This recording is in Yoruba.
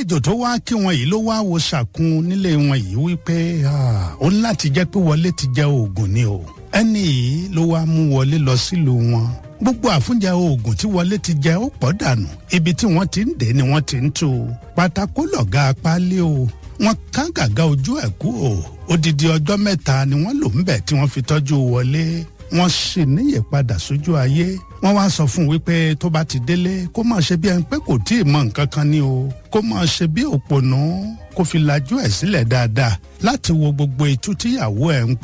àlejò tó wá kí wọn yìí ló wá wo ṣàkun nílé wọn yìí wípé ó ní láti jẹ́ pé wọlé ti jẹ oògùn ni o ẹni yìí ló wá mú wọlé lọ sílùú wọn gbogbo àfúnjẹ oògùn tí wọlé ti jẹ ó pọ̀ dànù ibi tí wọ́n ti ń dé ni wọ́n ti ń tú u pátákó lọ̀gá apálí o wọ́n ká gàgà ojú ẹ̀ kú o odidi ọjọ́ mẹ́ta ni wọ́n lò ń bẹ̀ tí wọ́n fi tọ́jú wọlé wọ́n sì níyè padà sójú ayé wọ́n wá sọ fún un wípé tó bá ti délé kó máa ṣe bí ẹni pé kò tí ì mọ nǹkan kan ni o kó máa ṣe bí òpònú kó fi lajú ẹ̀ sílẹ̀ dáadáa láti wo gbogbo ìtú tíyàwó ẹ̀ ń